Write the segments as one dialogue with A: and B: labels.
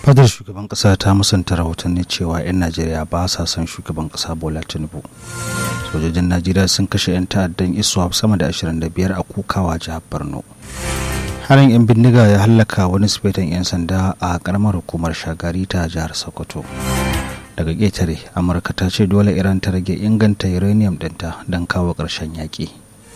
A: fadar shugaban kasa ta musanta rahotanni cewa 'yan najeriya ba sa son shugaban kasa bola tinubu sojojin najeriya sun kashe 'yan ta'addan iswap sama da 25 a kukawa jihar borno harin 'yan bindiga ya hallaka wani sifetan 'yan sanda a karamar hukumar shagari ta jihar sokoto daga ƙetare amurka ta ce dole iran ta rage inganta uranium ɗinta don kawo ƙarshen yaƙi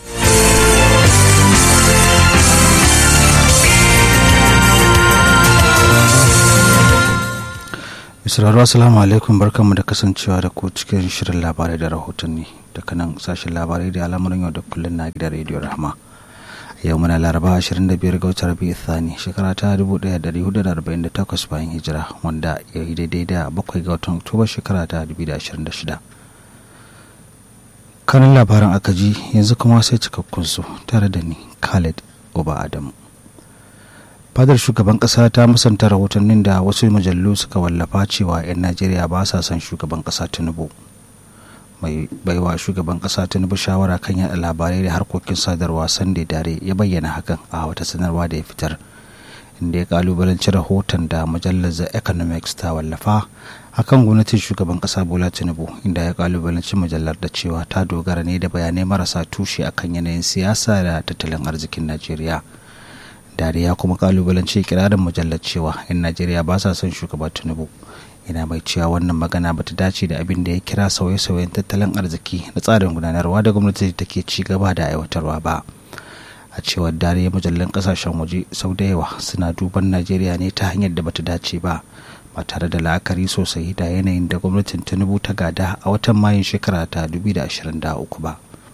A: Misrarwa Assalamu alaikum barkanmu da kasancewa da ku cikin shirin labarai da rahotanni daga nan sashen labarai da al'amuran yau da kullum na gidan rediyo rahama yau muna laraba 25 ga watan rabi'u thani shekara ta 1448 bayan hijira wanda ya yi daidai da bakwai ga watan oktoba shekara ta 2026 kanin labaran aka ji yanzu kuma sai cikakkun su tare da ni khalid oba adamu fadar shugaban kasa ta musanta rahotannin da wasu mujallu suka wallafa cewa 'yan najeriya ba sa son shugaban kasa tinubu mai baiwa shugaban kasa tinubu shawara kan yada labarai da harkokin sadarwa sunday dare ya bayyana hakan a wata sanarwa da ya fitar inda ya kalubalanci rahoton da mujallar the economics ta wallafa akan gwamnatin shugaban kasa bola tinubu inda ya kalubalanci mujallar da cewa ta dogara ne da bayanai marasa tushe akan yanayin siyasa da tattalin arzikin najeriya dariya kuma kalubalanci kirarin mujallar cewa 'yan najeriya ba sa son shugaba tinubu yana mai cewa wannan magana bata dace da abin da ya kira sauye-sauyen tattalin arziki na tsarin gudanarwa da gwamnati take ci gaba da aiwatarwa ba a cewar dariya mujallan kasashen waje sau da yawa suna duban najeriya ne ta hanyar da bata dace ba ba tare da la'akari sosai da yanayin da gwamnatin tinubu ta gada a watan mayun shekara ta 2023 ba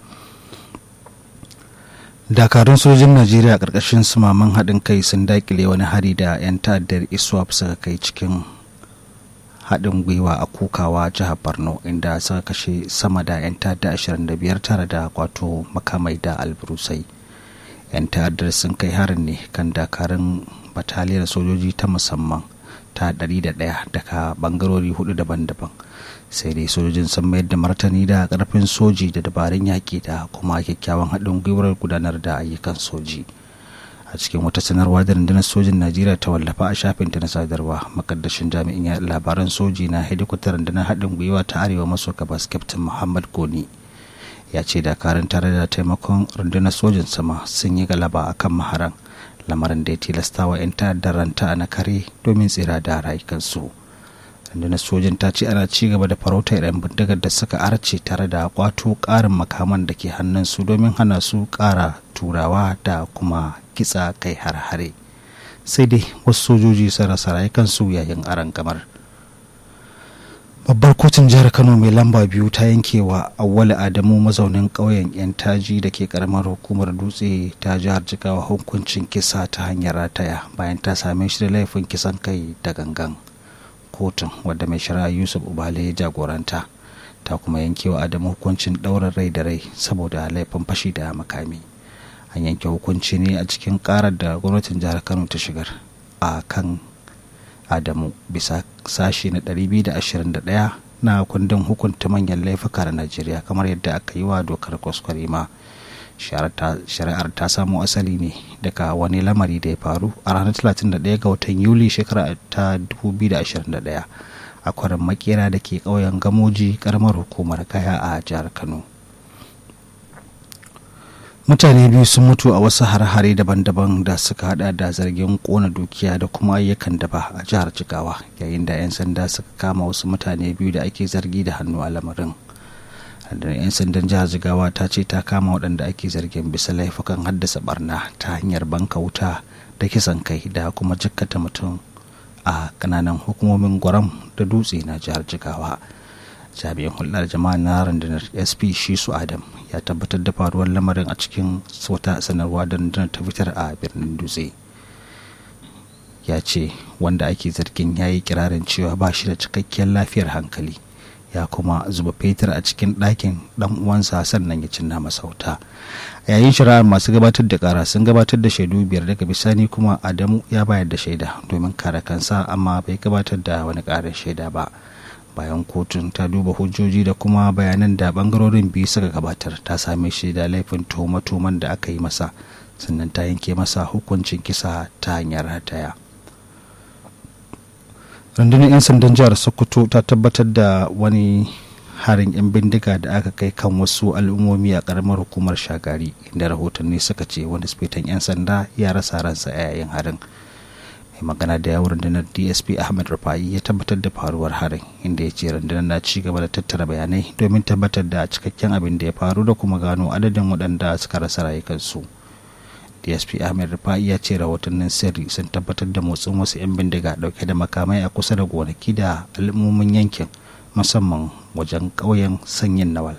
A: dakarun sojin najeriya ƙarƙashin sumaman haɗin kai sun daƙile wani hari da 'yan ta'addar iswap suka kai cikin haɗin gwiwa a kukawa jihar borno inda suka kashe sama da 'yan ta'adda 25 tare da kwato makamai da alburusai 'yan ta'addar sun kai harin ne kan dakarun bataliyar sojoji ta musamman ta 101 daga bangarori hudu daban-daban sai dai sojojin sun mayar da martani da karfin soji da dabarun yaƙi da kuma kyakkyawan haɗin gwiwar gudanar da ayyukan soji a cikin wata sanarwa da rundunar sojin najeriya ta wallafa a shafin ta na sadarwa makaddashin jami'in ya labaran soji na hedikwatar rundunar haɗin gwiwa ta arewa maso gabas captain muhammad goni ya ce dakarun tare da taimakon rundunar sojin sama sun yi galaba akan maharan lamarin da ya tilasta wa 'yan ta'addar ranta na kare domin tsira da rayukansu rundunar sojin ta ce ana ci gaba da farautar 'yan bindigar da suka arce tare da kwato ƙarin makaman da ke hannunsu domin hana su ƙara turawa da kuma kitsa kai har-hare sai dai wasu sojoji sun rasa rayukansu yayin aron gamar babbar kotun jihar kano mai lamba biyu ta yanke wa awwali adamu mazaunin ƙauyen yan taji da ke karamar hukumar dutse ta jihar jigawa hukuncin kisa ta hanyar rataya bayan ta same shi da laifin kisan kai da gangan kotun wadda mai shari'a yusuf ubale ya jagoranta ta kuma yanke wa adamu hukuncin ɗaurin rai da rai saboda laifin fashi da makami an yanke hukunci ne a cikin karar da gwamnatin jihar kano ta shigar a kan adamu bisa sashi na 221 na kundin hukunta manyan laifuka na najeriya kamar yadda aka yi wa dokar kwaskwarima shari'ar ta samo asali ne daga wani lamari da ya faru a ranar 31 ga watan yuli shekara ta 2021 a kwarin makera da ke ƙauyen gamoji karamar hukumar kaya a jihar kano mutane biyu sun mutu a wasu har-hare daban-daban da suka hada da zargin kona dukiya da kuma ayyukan daba a jihar jigawa yayin da 'yan sanda suka kama wasu mutane biyu da ake zargi da hannu a lamarin da 'yan sandan jihar jigawa ta ce ta kama waɗanda ake zargin bisa laifukan haddasa barna ta hanyar banka wuta da kisan kai da kuma jikkata mutum a kananan hukumomin gwaram da dutse na jihar jigawa jami'in hulɗar jama'a na rundunar sp shisu adam ya tabbatar da faruwar lamarin a cikin wata sanarwa da rundunar ta fitar a birnin dutse ya ce wanda ake zargin ya yi kirarin cewa ba shi da cikakkiyar lafiyar hankali ya kuma zuba fetur a cikin ɗakin ɗan uwansa sannan ya cinna masa wuta yayin shari'ar masu gabatar da kara sun gabatar da shaidu biyar daga bisani kuma adamu ya bayar da shaida domin kare kansa amma bai gabatar da wani ƙarin shaida ba bayan kotun ta duba hujjoji da kuma bayanan da bangarorin biyu suka gabatar ta same shi da laifin tuhuma-tuhuman da aka yi masa sannan ta yanke masa hukuncin kisa ta hanyar hataya rundunar 'yan sandan jihar sokoto ta tabbatar da wani harin 'yan bindiga da aka kai kan wasu al'ummomi a karamar hukumar shagari inda rahotanni suka ce wani sifetan 'yan sanda ya rasa ransa a yayin harin mai magana da yawon rundunar dsp ahmed rufa'i ya tabbatar da faruwar harin inda ya ce rundunar na ci gaba da tattara bayanai domin tabbatar da cikakken abin da ya faru da kuma gano adadin waɗanda suka rasa rayukansu dsp ahmed rufa'i ya ce rahotannin sirri sun tabbatar da motsin wasu 'yan bindiga dauke da makamai a kusa da gonaki da al'ummomin yankin musamman wajen ƙauyen sanyin nawal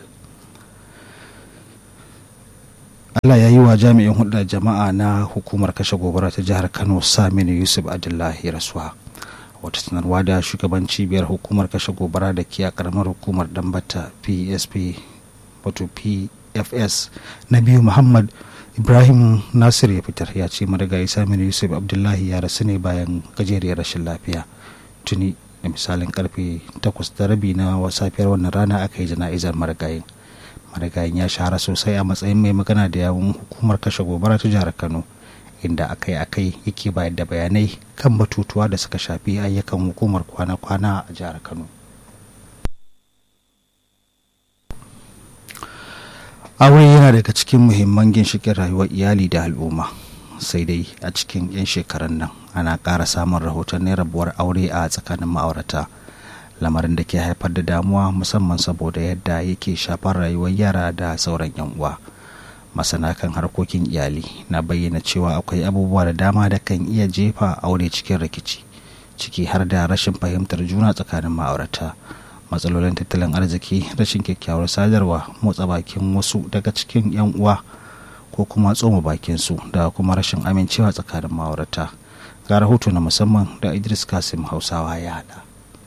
A: Allah ya yi wa jami'in hulɗar jama'a na hukumar kashe gobara ta jihar Kano Saminu Yusuf Abdullahi rasuwa. Wata sanarwa da shugaban cibiyar hukumar kashe gobara da ke a karamar hukumar Dambata PSP wato PFS na biyu Muhammad Ibrahim Nasir ya fitar ya ce marigayi Saminu Yusuf Abdullahi ya rasu ne bayan gajeriyar rashin lafiya. Tuni da misalin karfe 8 da rabi na safiyar wannan rana aka yi jana'izar marigayin. marigayin ya shahara sosai a matsayin mai magana da yawun hukumar kashe gobara ta jihar kano inda akai-akai yake bayar da bayanai kan batutuwa da suka shafi ayyukan hukumar kwana-kwana a jihar kano aure yana daga cikin muhimman ginshikin rayuwar iyali da al'umma sai dai a cikin 'yan shekarun nan ana ƙara samun rahotannin rabuwar aure a tsakanin ma'aurata lamarin da ke haifar da damuwa musamman saboda yadda yake shafar rayuwar yara da sauran 'yan uwa masana kan harkokin iyali na bayyana cewa akwai abubuwa da dama da kan iya jefa aure cikin rikici ciki har da rashin fahimtar juna tsakanin ma'aurata matsalolin tattalin arziki rashin kyakkyawar sadarwa motsa bakin wasu daga cikin 'yan uwa ko kuma tsoma bakin su da kuma rashin amincewa tsakanin ma'aurata ga rahoto na musamman da idris kasim hausawa ya hada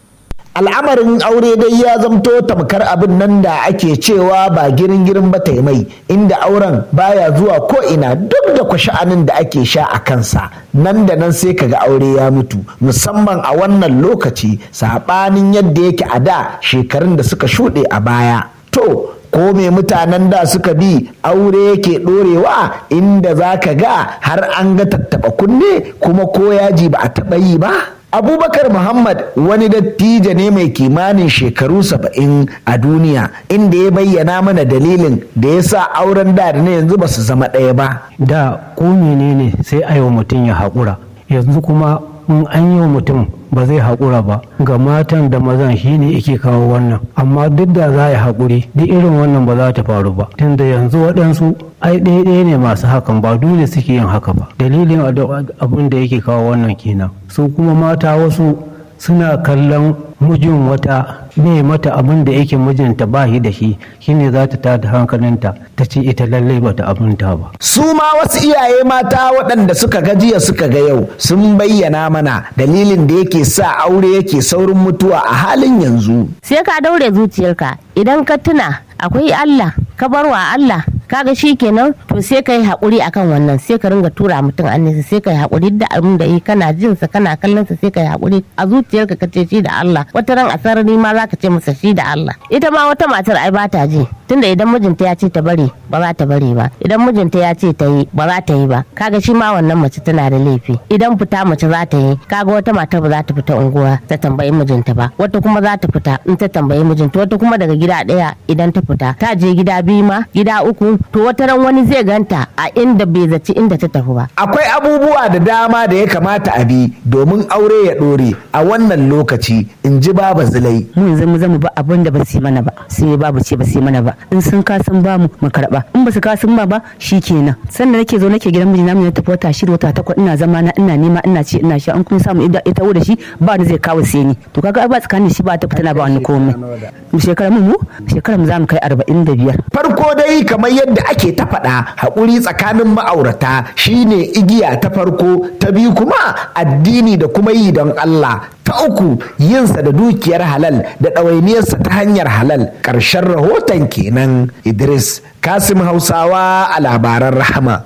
B: al'amarin aure dai ya zamto tamkar abin nan da ake cewa ba girin girin ba ta mai inda auren baya zuwa ko ina duk da sha'anin da ake sha a kansa nan da nan sai kaga aure ya mutu musamman a wannan lokaci saɓanin yadda yake a da shekarun da suka shuɗe a baya to ko me mutanen da suka bi aure yake ɗorewa inda za ka ga har an ga tattaɓa kunne kuma ko yaji ba a taɓa yi ba abubakar muhammad wani dattijo ne mai kimanin shekaru saba'in a duniya inda ya bayyana mana dalilin da ya sa auren da da na yanzu ba su zama ɗaya ba
C: da ko menene sai a yau mutum ya haƙura yanzu kuma in an yi wa mutum ba zai haƙura ba ga matan da mazan shi ne yake kawo wannan amma duk da za a yi haƙuri duk irin wannan ba za ta faru ba tunda yanzu waɗansu ai ɗaya ne masu hakan ba dole suke yin haka ba dalilin abin da yake kawo wannan kenan su kuma mata wasu suna kallon mijin wata ne mata abin da yake mijinta ba shi da shi shine za ta tada hankalinta ta ce ita lallai bata abinta ba
B: su ma wasu iyaye mata waɗanda suka ga jiya suka ga yau sun bayyana mana dalilin da yake sa aure yake saurin mutuwa a halin yanzu
D: sai ka daure zuciyarka idan ka tuna akwai Allah ka bar wa Allah kaga shi kenan to sai ka yi haƙuri akan wannan sai ka ringa tura mutum annisa sai ka yi haƙuri da abin da yi kana jin sa kana kallon sa sai ka yi haƙuri a zuciyarka ka ce shi da Allah wata ran a sarari ma za ka ce masa shi da Allah ita ma wata matar ai ba ta ji tunda idan mijinta ya ce ta bari ba za ta bari ba idan mijinta ya ce ta yi ba za ta yi ba kaga shi ma wannan mace tana da laifi idan fita mace za ta yi kaga wata matar ba za ta fita unguwa ta tambayi mijinta ba wata kuma za ta fita in ta tambayi mijinta wata kuma daga gida ɗaya idan ta fita ta je gida biyu ma gida uku to wata ran wani zai ganta a inda bai zaci inda ta tafi ba
B: akwai abubuwa da dama da ya kamata a bi domin aure ya ɗore a wannan lokaci in ji baba zulai
E: mu yanzu mu zama ba abin da ba su yi mana ba sai babu ce ba su yi mana ba in sun kasan ba mu mu karba in ba su kasan ba ba kenan sannan nake zo nake gidan mijina mu tafi wata shida wata takwas ina zama na ina nema ina ci ina sha an kun samu ita da shi ba da zai kawo sai ni to kaga ba tsakanin shi ba ta fitana ba wani komai mu shekara mu shekara mu za mu kai arba'in da biyar
B: farko dai kamar yadda ake ta faɗa haƙuri tsakanin ma'aurata shine igiya ta farko ta biyu kuma addini da kuma yi don Allah ta uku yinsa da dukiyar halal da ɗawainiyarsa ta hanyar halal ƙarshen rahoton kenan Idris Kasim Hausawa a labaran rahama.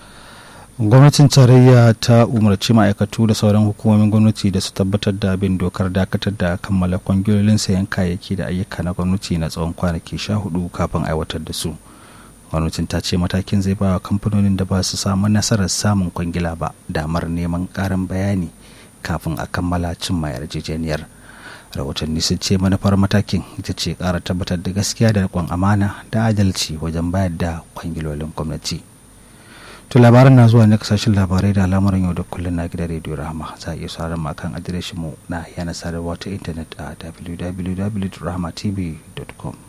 A: gwamnatin tarayya ta umarci ma'aikatu da sauran hukumomin gwamnati da su tabbatar da bin dokar dakatar da kammala kwangilolin sayan kayayyaki da ayyuka na gwamnati na tsawon kwanaki sha hudu kafin aiwatar da su gwamnatin ta ce matakin zai ba wa kamfanonin da ba su samu nasarar samun kwangila ba damar neman karin bayani kafin a kammala cimma yarjejeniyar rahotanni sun ce manufar matakin ita ce ƙara tabbatar da gaskiya da riƙon amana da adalci wajen bayar da kwangilolin gwamnati to labaran na zuwa ne kasashen labarai da al'amuran yau da kullum na gidan rediyo rahama za a iya sauraron mu kan adireshin mu na yanar sadarwa ta intanet a www.rahmatv.com